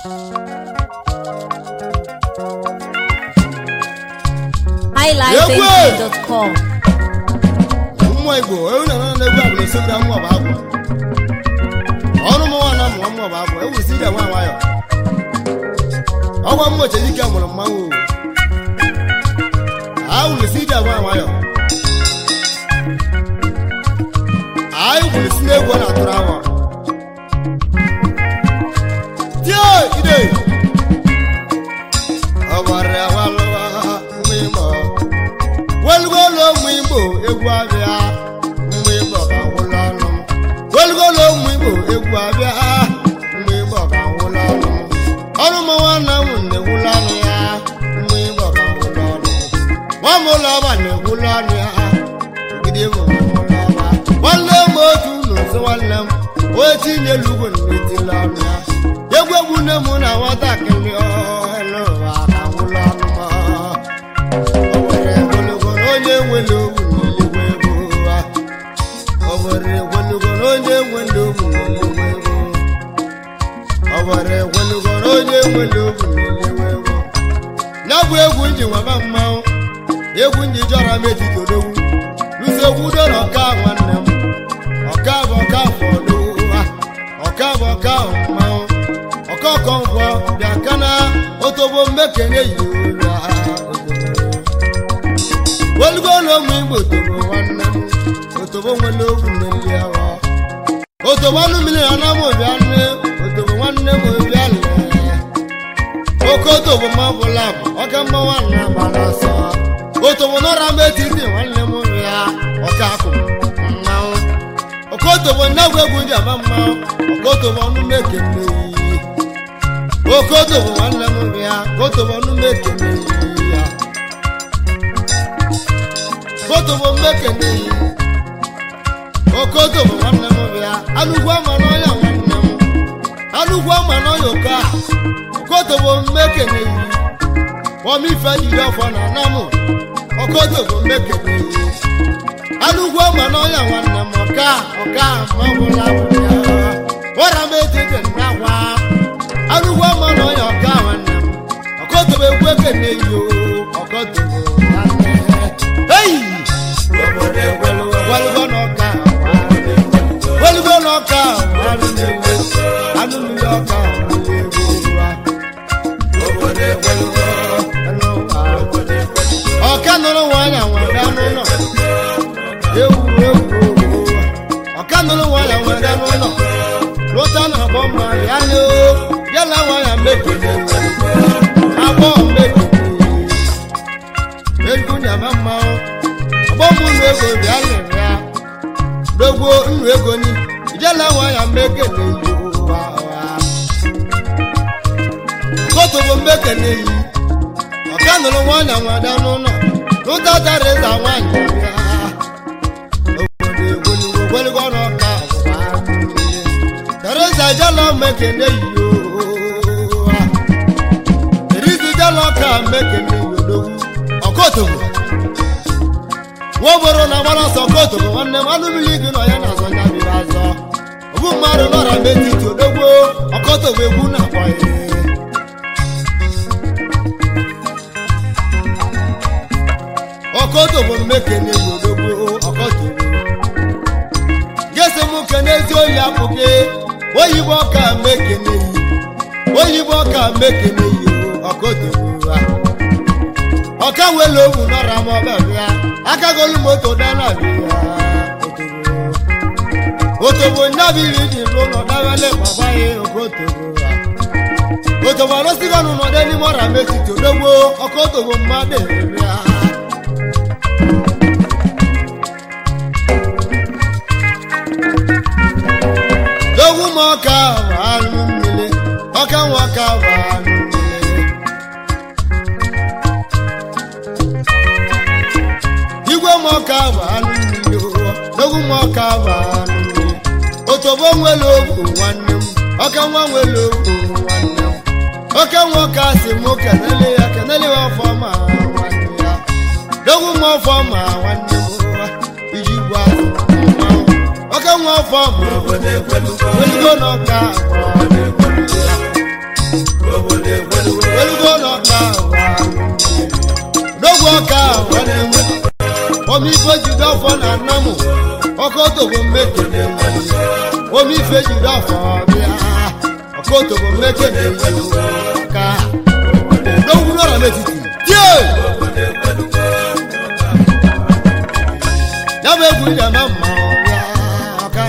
highlifeng.com mmụọ igbo ewu na nana egwu abụla esobira mmụọ bụ agwụ ọrụ m nwa na mmụọ mmụọ bụ agwụ ewu si ije nwa nwayọ ọgwa mmụọ chedike mụrụ mmanwụ awụrụ si ije nwa nwayọ anyị gwụrụ si n'egwu ọ na-atụrụ awa tie ide ọgbara walụwa mgbe ịmọ welugolo ụmụ igbo egwu abịa mgbe igbo ka nwụla ọnụ welugolo ụmụ igbo egwu abịa mgbe igbo ka nwụla ọnụ ọrụ m nwanne m na-egwula ọnụ ya mgbe igbo ka nwụla ọnụ nwa m ụlọ ọba na-egwula ọnụ ya gidi m nwụla ọba nwanne m otu n'ụzọ nwanne m onye tinyelu ugwu na-etila ọnụ ya egwu egwu nne m na nwatakịrị ọhụrụ ụwa ka nwụla ọnụ m o nwere ogologo na onye nwere ogwu n'eluigwe ego ụwa o nwere ogologo na onye nwere ogwu n'eluigwe ego o nwere ogologo na onye nwere ogwu n'eluigwe ego ya bụ egwu nji nwaba mmanwụ egwu nji jọrọ m etiti odogwu lụso egwu dọrọ ọka nwanne m ọka bụ ọka fọdụ ụwa ọka bụ ọka mmanwụ ọka ọkọ nkwọ bịa kana otobo mmekene yi ụra welugolo ụmụ igbo tobo nwanne m otobo nwere ogwu mmeri awa otobo anụ mmiri na anam obia nne otobo nwanne m obia lee oke otobo ma bụla bụ ọka mma nwanne gbara ọsọ otobo nọra m etiti nwanne m rịa ọka akụ mmanwụ oke otobo nnagwu egwu ji ama mmanwụ oke otobo ọnụ mekene iyi oke otobo nwanne m rịa oke otobo ọnụ mekene iyi ya kotobo mmekene yi okotobo nwanne m bịa anụgwu ama n'ọnya nwanne m anụgwu ama n'ọnya oke a okotobo mmekene yi ọmife jiri ọfọ na anam okotobo mmekene yi anụgwu ama n'ọnya nwanne m ọka ọka mabụla bụya wara m etiti nnakwa anụgwu ama n'ọnya ọka nwanne m okotobo egwu ekene yi o okotobo nwanne Hey! Walugo n'ọka walugo n'ọka anụ mmiri ọka ọka nụrụ nwanyị nwere n'ụlọ ewu ewu ọka nụrụ nwanyị nwere n'ụlọ lụta na abọ mma ya na ya na nwanyị mekene abọ mekene ego nyama mmanwụ ọgbọmụ nnu ego bịa lere ya dogwo nnu ego ni ijela nwa ya mmekene yi ụwa ụwa kotobo mmekene yi ọka nụrụ nwanyị nwada n'ụlọ lụta tarịza nwanyị bịa obodo egwolugo gweligo n'ọka ọgbụgba tarịza ijela mmekene yi ụwa erizi ijela ọka mmekene yi odogwu ọkọtogbo nwa obodo na-agbara ọsọ ọkọtogbo nwanne m anụ mmiri gị nọ ya na-azọ ya biri azọ ọbụ mmadụ nọra m etiti odogbo ọkọtogbo egwu na-akpọ ya ọkọtogbo mmekene yi odogbo ọkọtogbo gesi m kene ezi oyi apụghị oyibo ọka mmekene yi oyibo ọka mmekene yi ọkọtogbo ha ọka wele ogwu nọra m ọbịa akagolu moto dana bịa otobo nyabiri ji lụnọ dawele baba ya okotobo ha otobo arụsigọnụ nọdụ n'ime ọra metiti odogbo ọka otobo mmadụ bịa dogwu m ọka bụ anụ mmiri ọka nwa ọka bụ anụ mmiri igwe m ọka bụ anụ mmiri egwu m ọka bụ anụ mmiri otobo nwere ogwu nwanne m ọka nwa nwere ogwu nwanne m oke nwa ọka si m kenele ya kenele ya ọfọma nwanne ya egwu m ọfọma nwanne m iji gwa mmanwụ oke nwa ọfọma welugo n'ọka ọkọtòbò mekele omi ife jiri afọ bịa ọkọtòbò mekele ka n'owuru ọra metiti tie ya bụ egwu jama mma ọbịa ọka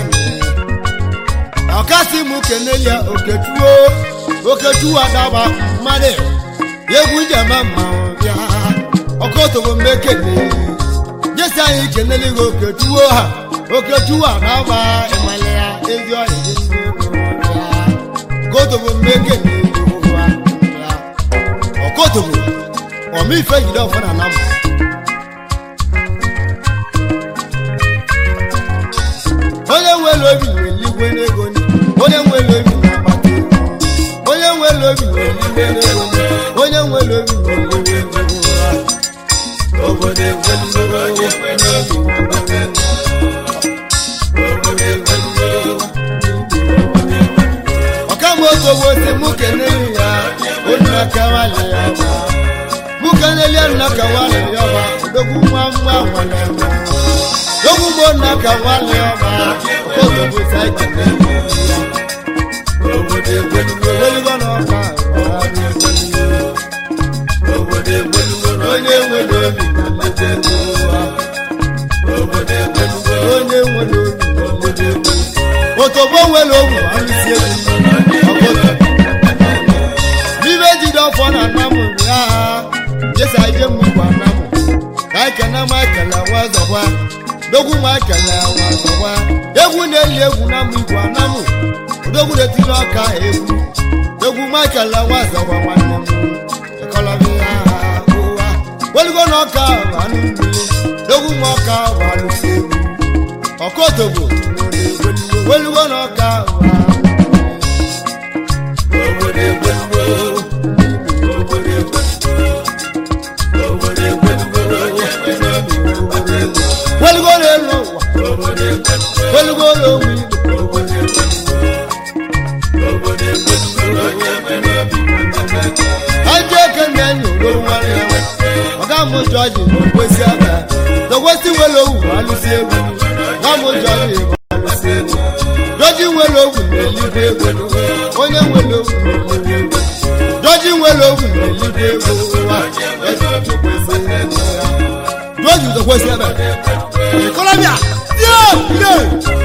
ọkasị mụ keneli ya okechuo okechuo adaba mmadụ egwu jama mma ọbịa ọkọtòbò mekele jesi anyị keneli gị okechuo ha okechuo adaba ịmali ya ezi ọyị dị ya ọkọtòbò mekele ya ọkọtòbò ọmọ ife jide ọfọ na namụ onye nwere obi nwere eluigwe n'ego ni onye nwere obi na-akpata ego onye nwere obi nwere eluigwe n'ego ni onye nwere obi nwere eluigwe n'ego ni obodo egwelugo ọkamgbe otu ogbo si mụ keneli ya onye aka nwale ya ọba mụ keneli ya nna ka nwale ya ọba odogwu nwa nwa nwale nwa lógún mo nà ká wá lé ọba kó tó bó sáìkì lẹ́yìn ìyá. Òwòdè gbẹnugbẹ wọlébọ náà ká wá lé gbẹnugbẹ. Òwòdè gbẹnugbẹ onye nwe lómi lọ́lẹ́dẹ̀ gbẹnugbẹ. Òwòdè gbẹnugbẹ onye nwe lómi lọ́lẹ́dẹ̀ gbẹnugbẹ. Òtòbó nwe lómi wà ní sí ewu ọkọ̀tọ̀. Bíbélì dọ̀fọ̀ nà nàmú rà Jésù ayé mu wà nàmú. Káìkẹ́ náà má kẹlẹ̀ wá zọ̀wá dogwu ma kele wazọwa egwu na-eli egwu na mụ igwe anamụ odogwu na-etiri ọka egwu egwu ma kele wazọwa nwanne m ekọlọbi ya ụwa weligo na ọka anụ mmiri dogwu ma ọka walụsi egwu ọkọtogbo weligo na ọka obodo egwelugo obodo egwelugo obodo egwelugo welugo n'elu ụwa welugo n'onwe igbo ajọ eke na-enyi oloro nwanne ya ọga mụ jọji n'okwesi aka dokwesi nwere owu alụsi egwu nwa mụ jọji bụ alụsi egwu jọji nwere owu na-eligwe ego onye nwere owu na-eligwe ego jọji nwere owu na-eligwe ego ụwa jọji dokwesi ebe Colombia! Dieu! Dieu!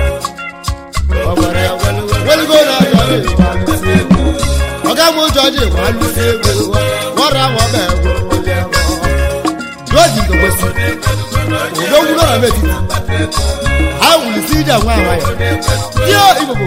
Wẹ́lúgó náà jọ̀lẹ̀ ìwàlùsí egwu. Ọ̀gá mú jọ̀jì ìwàlùsí egwu. Wọ́n ra wọn bẹ̀ wọ́n lé wọn. Jọ́ọ̀jì gbogbo sí. Òdòwú náà bẹ̀ títì. A wùlì sí ìjà wọn àwọn yẹn. Dieu ìbòbò.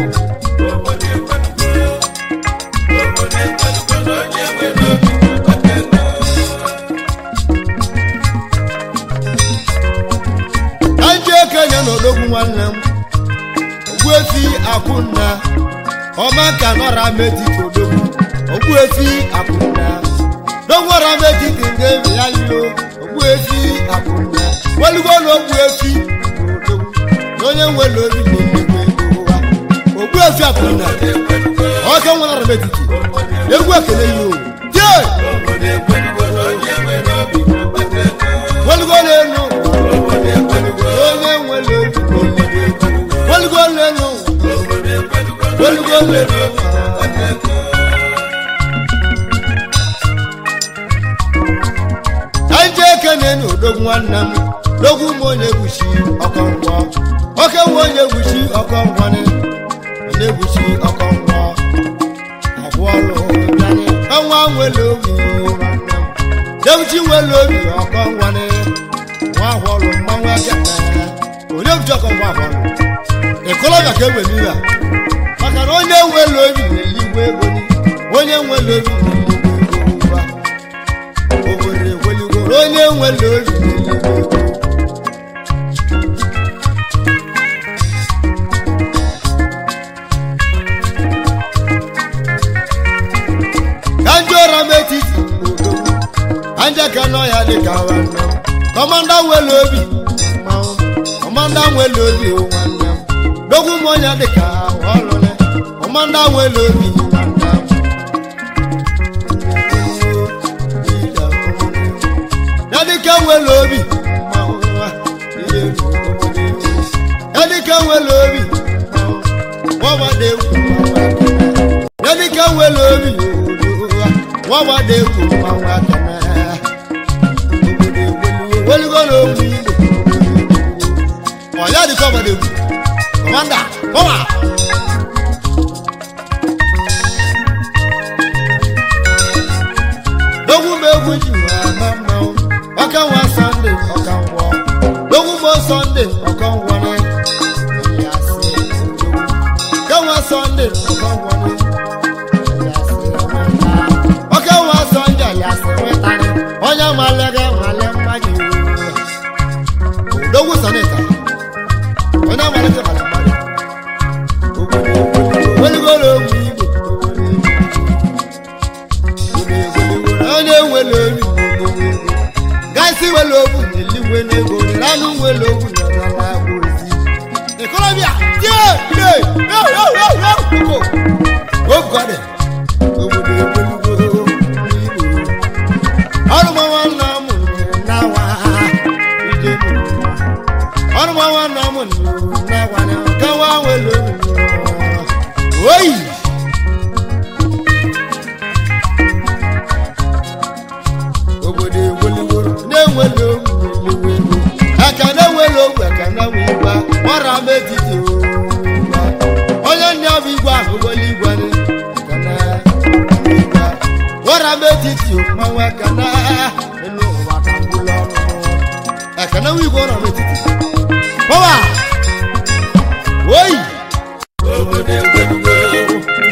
okenye na odogwu nwanne m ogbuefi akwụnna ọma ka nọra metiti odogwu ogbuefi akwụnna dogwara metiti nke ebe ya lilo ogbuefi akwụnna welugo na ogbuefi odogwu na onye nwere obi na-emegbe ụwa ogbuefi akwụnna ọka nwara metiti egwu ekele yi o tie welugo na enu onye nwere obi welugo na enu welugo na enu anje ekene na odogwu nwanne m dogwu m onye egwuchi ọkọngwọ oke nwe onye egwuchi ọkọngwọni onye egwuchi ọkọngwọ ọgwụọlụ bịanị ọnwa nwere obi nwanne m dewuchi nwere obi ọkọngwọni nwa ahụọlụ mmanwụ ekene onye egwuchi ọkọngwọ ahụọlụ ịkọlọbịa ka egbe mmiri a maka na onye nwere obi na-eligwe ego ni onye nwere obi na-eligwe ego ụwa obodo egwelugo onye nwere obi na-eligwe ego ka ndị ụra m etiti odogwu anja ka nọ ya dị ka nwanne m kọmanda nwere obi mmanwụ kọmanda nwere obi o nwanne m dogwu m onye dị ka ọlụle kọmanda nwere obi nwanne m ya dịka nwere obi mmanwụ nwa, ihe bụ obodo iwu. ya dịka ọgbada egwu mmanwụ akana obodo egweliwo weligo na ogwu igbo ọya dịka ọgbada egwu kọmanda kọma dogwu m egwu ji wee ma mmanwụ ọka nwa sọnde ọka ngwọ dogwu m sọnde ọka ngwọ na ya sị ọka nwa sọnde ọka ngwọ na ọka nwa sọnde ya sị nwetara onye malega nwale mmadụ dogwu sọnịta onye malega nwale mmadụ weligoro ogwu igbo onye nwere olu gasị nwere ogwu eligwe n'ego ranụ nwere ogwu na nala ozi ikorobịa tie ide ogode obodo egbelugo ọrụmawa nna m nawa ije ọrụmawa nna m nawa kawa nwere olu oyi obodo egweliworo na-enweli ogwu eliwe ego aka na-enweli ogwu aka na-enwe igwe gbara m etiti ụwa onye ndị ọbụ igwe ahụ ụgbọelu igwe ni aka na igwe gbara m etiti mmanwụ aka na elu ụwa ka mgbụlụ ọrụ aka na igwe ọra m etiti pọwa oyi obodo egweliworo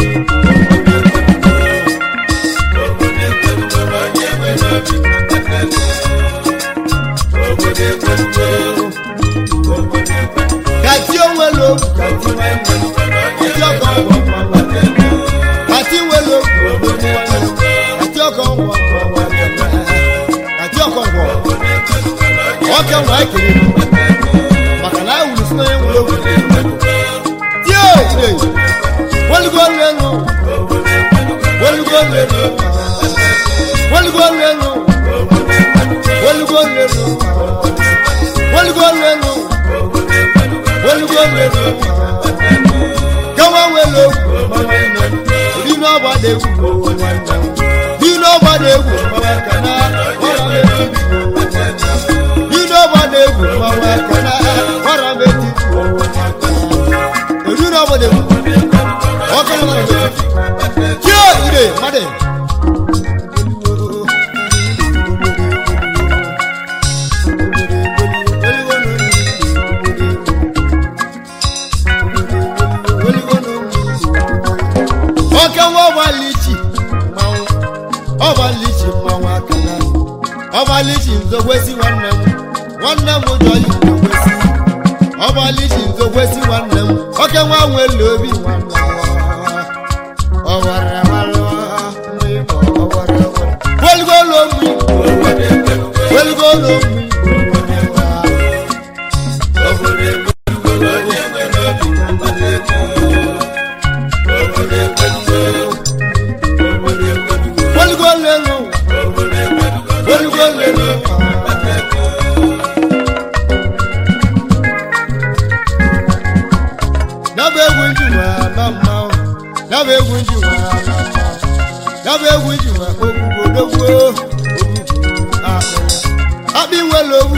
kàtí òwe ló kàtí kàtí ọkọ wọ kàtí òwe ló kàtí ọkọ wọ kàtí ọkọ wọ ọkẹ wọ ekele màkàlà ewùlù sínú ẹ̀wù ló wù tí ó ìdè wọlúgbọ lẹnu wọlúgbọ lẹnu wọlúgbọ lẹnu wọlúgbọ lẹnu wọlúgbọ lẹnu wọlúgbọ lẹnu káwá wẹlẹ nínú ọgbàdé wù nínú ọgbàdé wù kàná ọ̀rọ̀ méjì nínú ọgbàdé wù kàná ọ̀rọ̀ méjì nínú ọgbàdé wù ọkọ̀ ọ̀rọ̀ méjì kí ó ìdè mádé. ọkẹ wọn wà lìchì mmanwụ ọba lìchì mmanwụ aka na ọba lìchì nzokwesi nwanne m nwanne m ụjọ yi nzokwesi ọba lìchì nzokwesi nwanne m ọkẹ nwa nwere obi nwanne m ọwara walụ mgbe ịbọ ọwara walụ weligolo mgbe weligolo mgbe weligolo elu weligolo elu Daba egwu nji nwe ama mma Daba egwu nji nwe ama mma Daba egwu nji nwe ogbugbo dogbo ogbugbo akpịrị Akpị nwere ogbu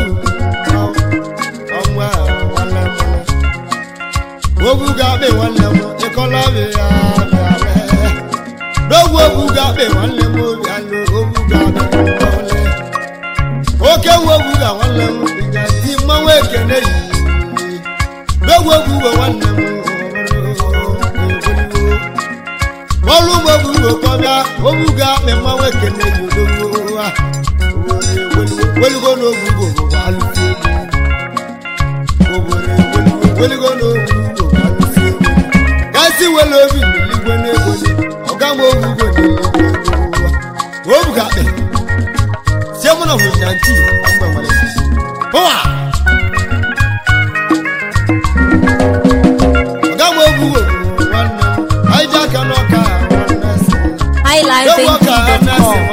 ọnwa nwanne m Ogbu ga-akpị nwanne m ịkọla bi ya bịa lee Dogbo ogbu ga-akpị nwanne m obi alụ ogbu ga-akpị nwanne Oke nwe ogbu ga nwanne m ị ga-eti mmanwụ ekene yi gbogbo gbogbo nwanne m ọrụ ugbo gbugbo kọbịa ogbuga akpị mmanwụ ekene yi odogbo ha weligo n'ogbugo bụ alụsị egwu weligo n'ogbugo bụ alụsị egwu gasị wele obi n'eligwe n'ego ọga m ogbugo n'eligwe ego ogbuga akpị sie mụ na hụ na nti mgbe nwere pụwa ọga m ogbugo nwanne m anyị ji aka n'ọka nwanne si highlifeng.com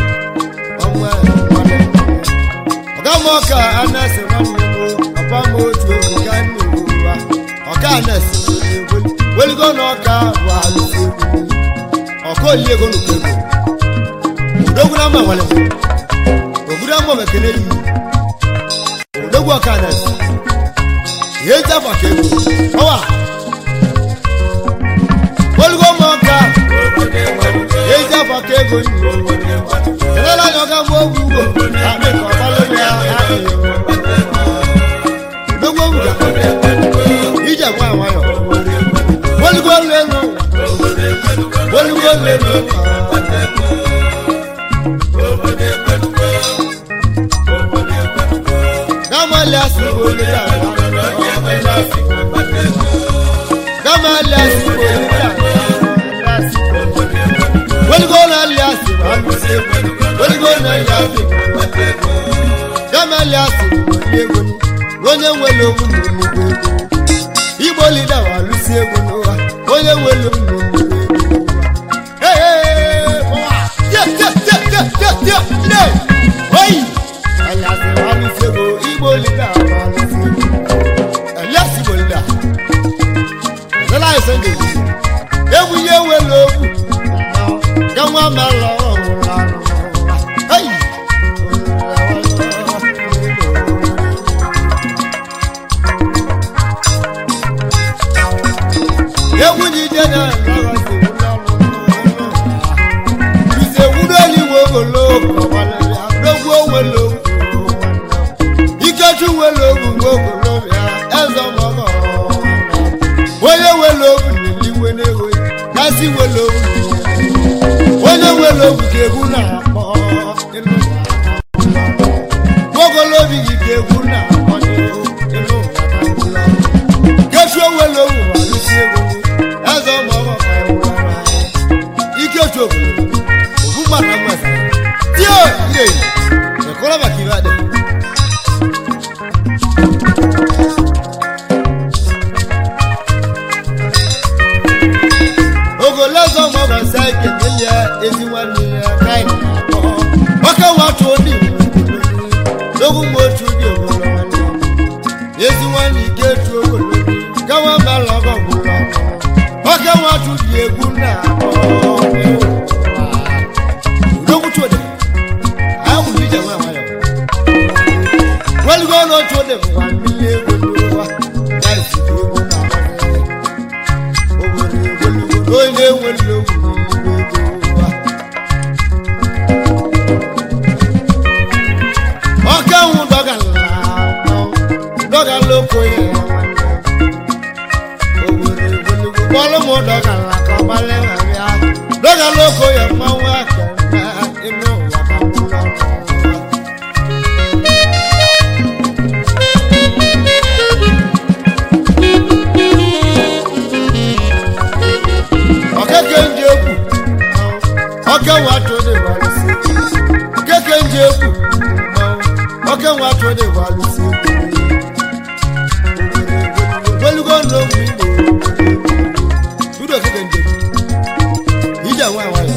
ọga m ọka anasị nwanne m papa m otu egwu ka nne ụwa ọka anasị weligo na ọka bụ alụsị egwu ọka oyi ego nukwu ego odogwu na mma nwale obodo ama mekele yi odogwu ọkada ihe eji afa ka ego ọwa olugo ma ọka ihe eji afa ka ego yi kelela anya ọga mgbe ogwu ugbo akpị ka ọgbalụ ya adịghị odogwu ogwu ga ije gwa nwayọ olugo lelu olugo lelu gamali asibo olùdá gamali asibo olùdá wọlígọ́nà alẹ́ asibo alùsẹ̀ wọlígọ́nà alẹ́ asibo gamali asibo olùdá onye nwere okwu na nnukwu ego igbo lida wa alụsi egwu n'ụwa onye nwere okwu na nnukwu ego Hey, ụwa. Tie, tie, tie, tie, tie, tie, tie. Oyi. Aliasi wa alụsi ego igbo lida wa alụsi ego Elias igbo lida Ẹ̀sọ́lá ẹ̀sọ́ ń dèjì Ewu yé nwere okwu Ka nwa mẹ́lọ ọ̀hún lánàá Hey. egwu jide na ise wuru eluigwe ogolo dogwu onwere ikechu nwere ogwugwe ogolo bịa eze mọgọ onye nwere ogwu n'eligwe n'ego kasị nwere ogwu onye nwere ogwu ka egwu na-akpọ ogolobi gị ka egwu na-akpọ ịnụ ụwa kesu onwere ogwu ma alụsi egwu eze ụmụ ọgbọ ka ewu ọrụ anyị ike otu obodo ofu mmadụ mmesa tio ire ekọrọ maka ibe adị ogolo eze ụmụ ọgbọ nsa ike kelie ezi nwanne ya kaịna akpọ nwoke nwatụ odi n'ogwu mgbe otu dị ogolo nwanne ya ezi nwanne ike etu ogolo gawa mala ọgọ gwụrụ ọkụ oke nwatụ dị egwu na udokwuchode ahụ ije nwa nwayọ welugo n'otu ode bụkwa mmiri egwu n'ụwa ya izite egwu na obodo egwelugo onye nwere ogwu n'igwe ego ụwa ọka nwụ dọgala dọgala okoye bọ́ọ̀lù mú dọ́gàlà kan balẹ̀ rẹ̀ á dọ́gàlà oko yẹ mọ́wọ́ akẹ́kẹ́ inú yàtọ̀ kúlọ̀ ọ̀kẹ́kẹ́ ń jẹ ekù ọ̀kẹ́ wà tó dé wàlú sí ọ̀kẹ́kẹ́ ń jẹ ekù ọ̀kẹ́ wà tó dé wàlú sí gbẹlúgọ́ ló ń bí tudo kike nje ija nwa nwayọ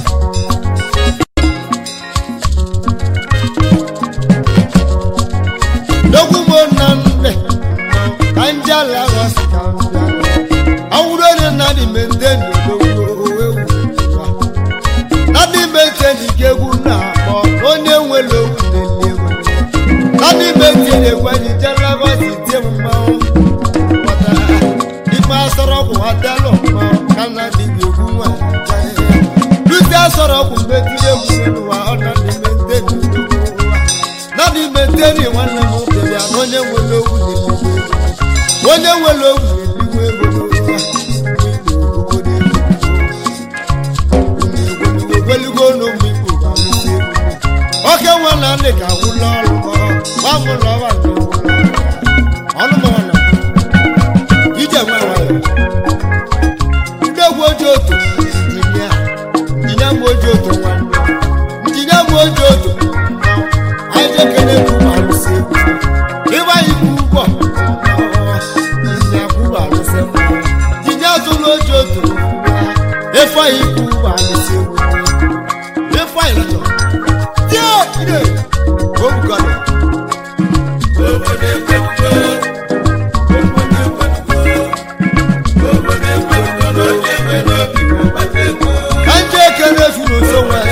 dogwu mo na nne ka nje ala ghọsi ka mbịa awụrụ onye na dị mente ndodogwu ewu na dị mente n'ike egwu na-akpọ onye nwere okwu na-eli egwu na dị mente na-egwu anyị jere ghọsi tie mmanwụ ikpe asọrọ ọgwụ họtelụ mma kana dị egwu nwa lute asọrọ ọgwụ mgbe tiri egwu n'ụwa ọ na n'ime nteni na n'ime nteni nwanne m bịa na onye nwere ogwu na-eligwe ego onye nwere ogwu na-eligwe ego n'ụwa ogweligo n'ụmụ igbo ga-alụsi egwu oke nwa na ndị ka gwụla ọrụ ma ọ nwụrụ ọba na ọnụ m ọna ije nwa nwayọ ndegwu oji otu injinia injinia m oji otu nwanne injinia m oji otu anyị jekere kwuba alụsị egwu ịgba ikwu ụgbọ injinia kwuba alụsị mma injinia tụrụ oji otu efe anyị ikwu ụgbọ alụsị egwu efe anyị lọtọ tie ide obugọdọ ka nje ekele furu nso nwe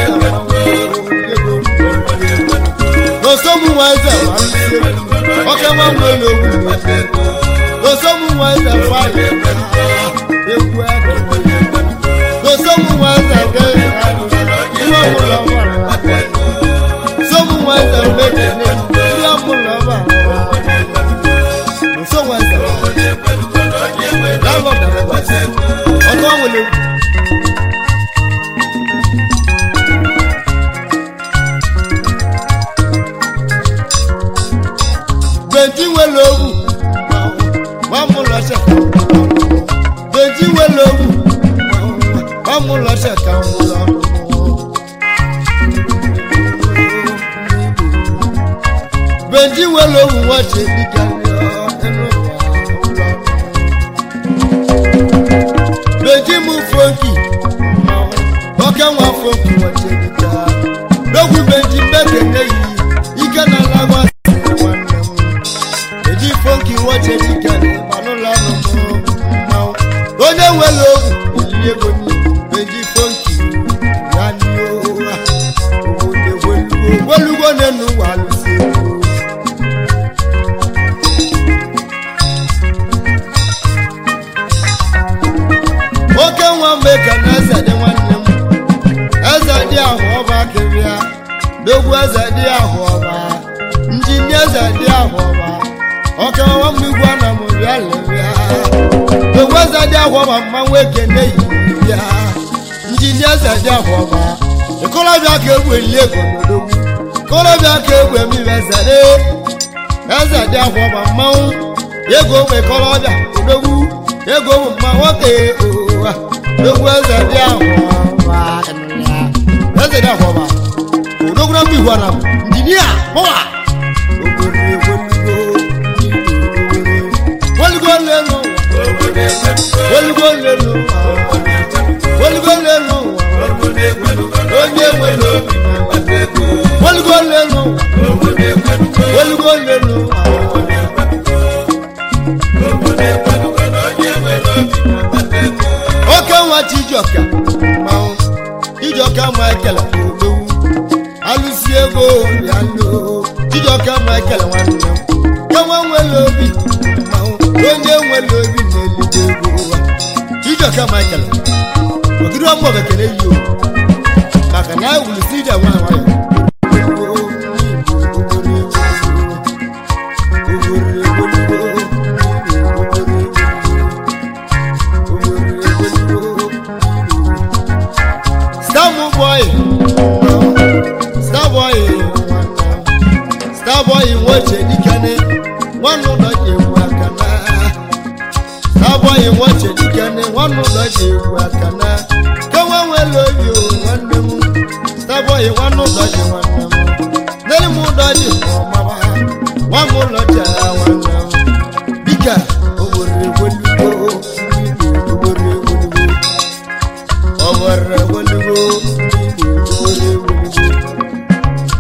eche ka m wụlọ benji nwere owu nwache dịka benji m fonki oke nwa fonki nwache dịka n'ogwu benji mbekene yi ike na lagwa nwanne m eji fonki nwache dịka manụlọ ọnụ mmanwụ onye nwere owu olili ego ni eji fonki ya n'ihe welugo n'enu ụwa alụsị ego oke nwa mgbe ka na eze dị nwanne m eze dị ahụ ọba kịrịa dogwu eze dị ahụ ọba njini eze dị ahụ ọba ọka nwa m igwe na m bịa lere dogwu eze dị ahụ ọba mmanwụ ekene yi bịa njini eze dị ahụ ọba ikolobịa ka egwu eli ego n'odogwu ikolobịa ka egwu emibe eze dị eze dị ahụ ọba mmanwụ ego ogbe ikolobịa odogwu ego bụ mma nwoke ụwa egwu eze dị ahụ ọba eze dị ahụ ọba odogwu na mba igwe na m injinia pọwa wolugo lelu wolugo lelu wolugo lelu onye nwere obi wolugo lelu wolugo lelu oke nwa chijioka mmanwụ chijioka michael ogbowu alụsi ego ya lo chijioka michael nwanne m enwe nwere obi mmanwụ onye nwere obi na-elide ego ụwa chijioka michael ogiri ọmụ bekere yi o maka na ewulisi ije nwa nwayọ Starboy, Starboy, Starboy nwoche dikene nwanne ụlọ ji egwu aka na Starboy nwoche dikene nwanne ụlọ ji egwu aka na kewa nwere obi o nwanne m Starboy nwanne ụlọ ji nwanne m nne m ụlọ ji ọmama nwa m ụlọ ji agha nwanne m dịka obodo egwelugo obodo egwelugo ọbara egwelugo obodo egwelugo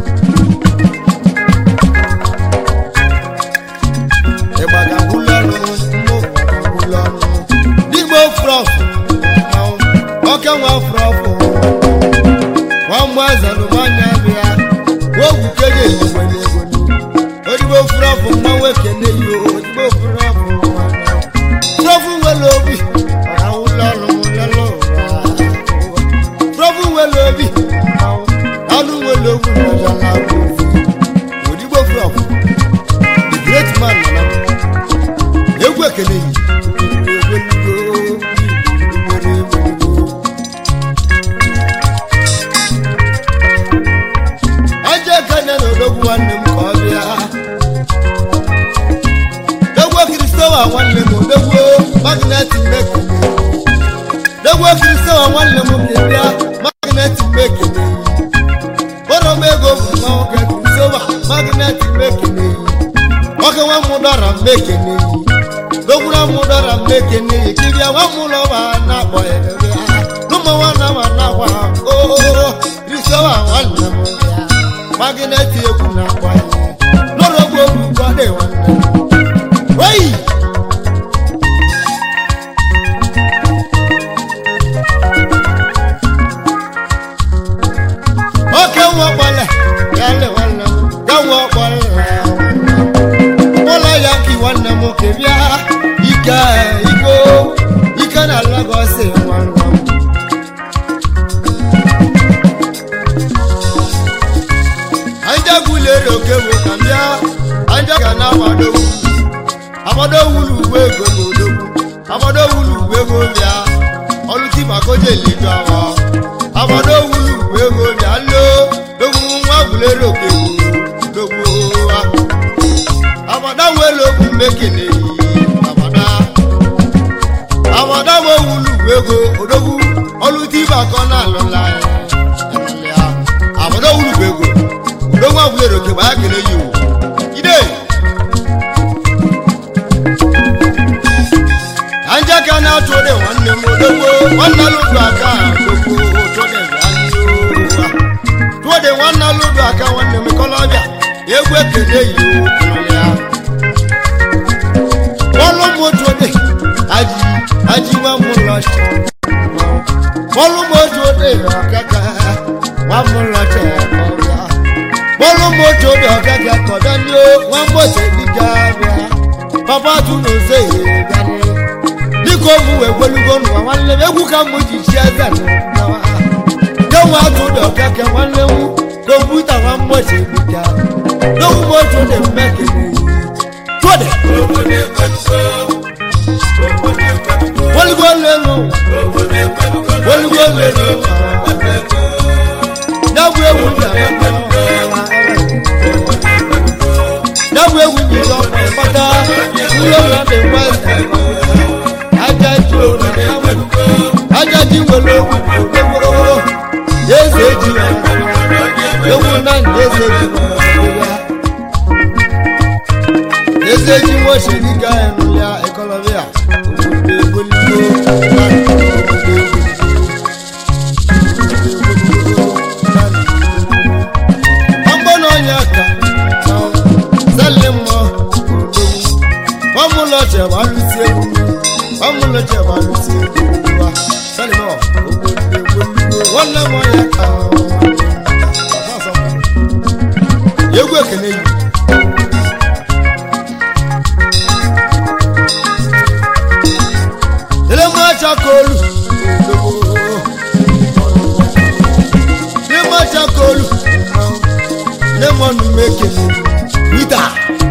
ịgbaga gwụlọnụ mmụ gwụlọnụ digbo frọfụ ọka nwa frọfụ nwamgbe zanụmanya bịa ogwu keje eligwe n'ego odigbo frọfụ mmanwụ ekene yo odigbo frọfụ frọfụ nwere obi ọrawụlọnụ lọlọ frọfụ nwere obi anụ nwere ogwu n'ọjọla odigbo frọfụ the great man nana egwu ekele yi aja ekene na odogwu nwanne m ka ọ bịa dogwo kristowa nwanne m odogwo magnet mmekene dogwo kristowa nwanne m ka bịa magnet mmekene kpọrọ m ego bụ nwa nwoke kristowa magnet mmekene nwoke nwa m dọrọ mmekene dogwura m dọrọ mmekene kibịa nwa m ụlọ ma na-akpọ ya bịa n'ụmụ nwanne m na-akwa ha oo kristowa nwanne m bịa magnet egwu na-akpọ ya lọrọ ogwu ogwu gbọdọ nwanne m oyi oke nwa ọkpọle ya le nwanne m ga nwa ọkpọle ụlọ ya ka nwanne m ke bịa ike iko ike na Lagos nwanne m anja gwulere oke bụ ka m bịa anja ga na agbado agbado wulu uwe ego n'odogwu agbado wulu uwe ego bịa ọlụti maka oje ledo awa agbado wulu uwe ego bịa lo dogwu nwa gwulere oke bụ dogwu ha abada wele ogwu mekene abada abada wo wulu ego odogwu oluti ba egwu ekele yi ya bọ́ọ̀lù mọ́tò dé ají ají wọn mú lọ ṣe bọ́ọ̀lù mọ́tò dé ọ̀kẹ́kẹ́ wọn mú lọ ṣe ọ̀gá bọ́ọ̀lù mọ́tò dé ọ̀kẹ́kẹ́ kọ̀dọ̀ ni ó wọn mọ̀ ṣe níjà rẹ̀ bàbá tún ló ṣe ìgbàlè ní kò mú ẹgbẹ́lúgbọ́ nù àwọn lẹ́wọ́ egwu ká mú jìjì ẹ̀dá nù náà yẹ́wọ́n àtúndọ̀ ọ̀kẹ́kẹ́ wọn léwu kọ̀mpútà wọn mọ̀ ṣe níjà lóhùn mọ́tò dé mẹ́kẹ̀lẹ́ tó dẹ̀. Wọ́lúgbó lẹ́nu. Wọ́lúgbó lẹ́nu. Dábò ewu ní àpáta. Dábò ewu ní ìlú àpáta. Wúlò láti wẹ́sì. Ajájí òun Ajájí wọlé ewu gbogbo. Yéèsì èjì wà. Ewu náà ní yéèsì èjì wà. Yéèsì èjì wọ́n ṣe nígbà ẹnu ya ẹkọlọ́bíà. Yegwu ekene yi. Elemachakolu. Elemachakolu. Lemonu mekele. Wita.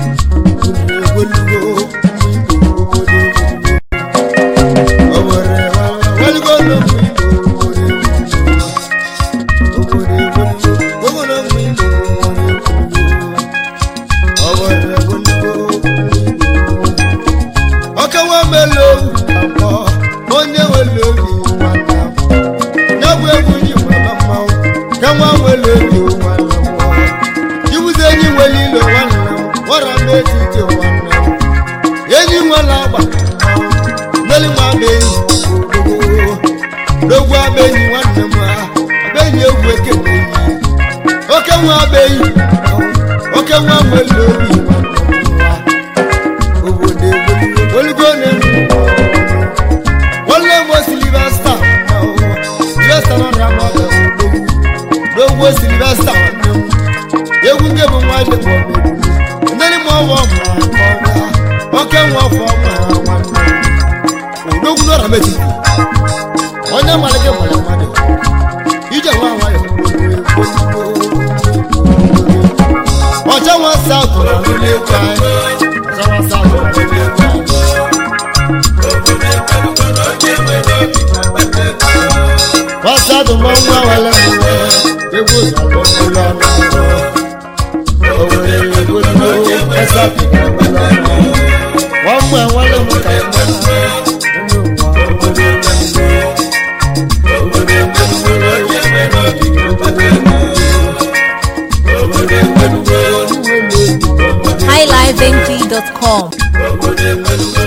Ọkẹ́wọ́ mélòó àpọ̀ onye wele obi nwanne m nyabụ egwu yi mama mmanwụ ka nwa wele obi nwanne m iwuzi enyi nwere ilo nwanne m wara m etiti nwanne m enyi nwere agba mmeli nwa abenyi n'ogwu abenyi nwanne m ha abenyi egwu ekele yi oke nwa abenyi oke nwa nwere obi nwanne m ha obodo egwu olugo na-enwe wọ́n lé wo silivesta silivesta náà ní abọ́ ọ̀bẹ òdòwú lówó silivesta wọn ní mu ewu ń gébù wọn lé wọ bẹ̀rù ndéni mọ̀ wọ́ mọ̀ ọ̀gá ọ̀kẹ́ wọn fọ́ mọ̀ wọn ní òdòwú náà rẹ̀ méjì wọ́n ní amaleke mọ̀lẹ́ wọn dẹ̀ ìjẹ́ wọn àwọn ayọ̀ ọjọ́ wọn sá àgùrà nílé kwa ọjọ́ wọn sá àgùrà nílé kwa. Wasadu mọ́mú awalẹ̀ mọ́ ewu ìsàlọ̀ ńlọ náà. Òwe ewu ló ẹsẹ̀ àfihàn ńlọ náà. Wọ́n mú àwọn lẹ́mú kàìmọ́ nínú highlifeng.com.